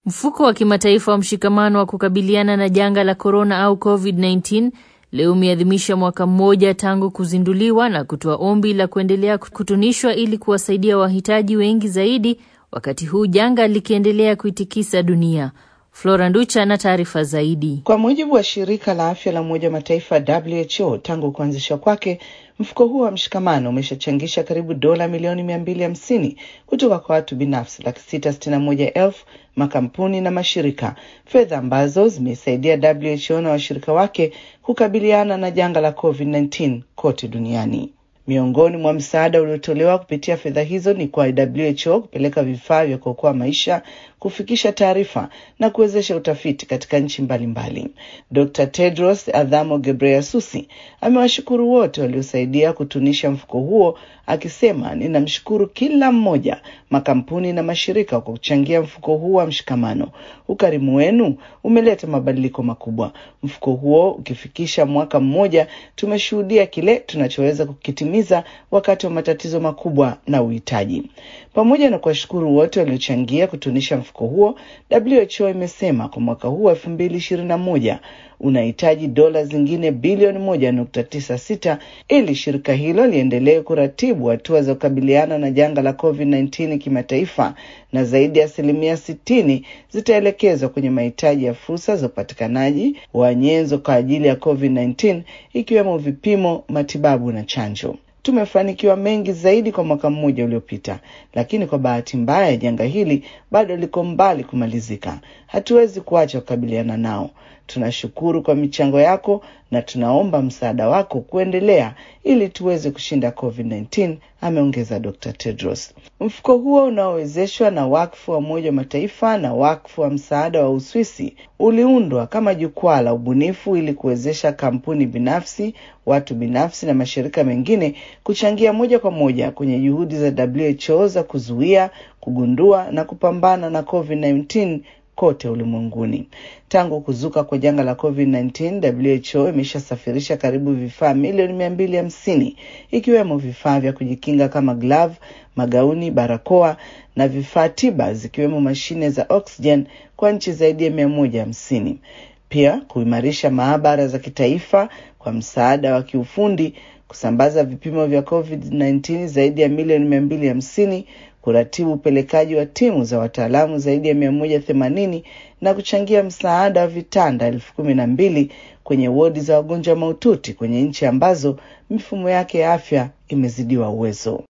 Mfuko wa kimataifa wa mshikamano wa kukabiliana na janga la korona au COVID-19 leo umeadhimisha mwaka mmoja tangu kuzinduliwa na kutoa ombi la kuendelea kutunishwa ili kuwasaidia wahitaji wengi zaidi, wakati huu janga likiendelea kuitikisa dunia. Flora Nducha na taarifa zaidi. Kwa mujibu wa shirika la afya la Umoja wa Mataifa WHO, tangu kuanzishwa kwake mfuko huo wa mshikamano umeshachangisha karibu dola milioni mia mbili hamsini kutoka kwa watu binafsi laki sita sitini na moja elfu makampuni na mashirika, fedha ambazo zimesaidia WHO na washirika wake kukabiliana na janga la COVID-19 kote duniani. Miongoni mwa msaada uliotolewa kupitia fedha hizo ni kwa WHO kupeleka vifaa vya kuokoa maisha, kufikisha taarifa na kuwezesha utafiti katika nchi mbalimbali. Dr. Tedros Adhanom Ghebreyesus amewashukuru wote waliosaidia kutunisha mfuko huo, akisema, ninamshukuru kila mmoja, makampuni na mashirika kwa kuchangia mfuko huu wa mshikamano. Ukarimu wenu umeleta mabadiliko makubwa. Mfuko huo ukifikisha mwaka mmoja, tumeshuhudia kile tunachoweza kukitimiza wakati wa matatizo makubwa na uhitaji. Pamoja na kuwashukuru wote waliochangia kutunisha mfuko huo, WHO imesema kwa mwaka huu wa elfu mbili ishirini na moja unahitaji dola zingine bilioni moja nukta tisa sita ili shirika hilo liendelee kuratibu hatua za kukabiliana na janga la COVID-19 kimataifa, na zaidi ya asilimia sitini zitaelekezwa kwenye mahitaji ya fursa za upatikanaji wa nyenzo kwa ajili ya COVID-19 ikiwemo vipimo, matibabu na chanjo. Tumefanikiwa mengi zaidi kwa mwaka mmoja uliopita, lakini kwa bahati mbaya janga hili bado liko mbali kumalizika. Hatuwezi kuacha kukabiliana nao. Tunashukuru kwa michango yako na tunaomba msaada wako kuendelea ili tuweze kushinda COVID-19, ameongeza Dr. Tedros. Mfuko huo unaowezeshwa na wakfu wa Umoja wa Mataifa na wakfu wa msaada wa Uswisi uliundwa kama jukwaa la ubunifu ili kuwezesha kampuni binafsi, watu binafsi na mashirika mengine kuchangia moja kwa moja kwenye juhudi za WHO za kuzuia, kugundua na kupambana na COVID-19 kote ulimwenguni. Tangu kuzuka kwa janga la COVID-19, WHO imeshasafirisha karibu vifaa milioni mia mbili hamsini ikiwemo vifaa vya kujikinga kama glavu, magauni, barakoa na vifaa tiba zikiwemo mashine za oxygen kwa nchi zaidi ya mia moja hamsini. Pia kuimarisha maabara za kitaifa kwa msaada wa kiufundi, kusambaza vipimo vya COVID-19 zaidi ya milioni mia mbili hamsini kuratibu upelekaji wa timu za wataalamu zaidi ya mia moja themanini na kuchangia msaada wa vitanda elfu kumi na mbili kwenye wodi za wagonjwa mahututi kwenye nchi ambazo mifumo yake ya afya imezidiwa uwezo.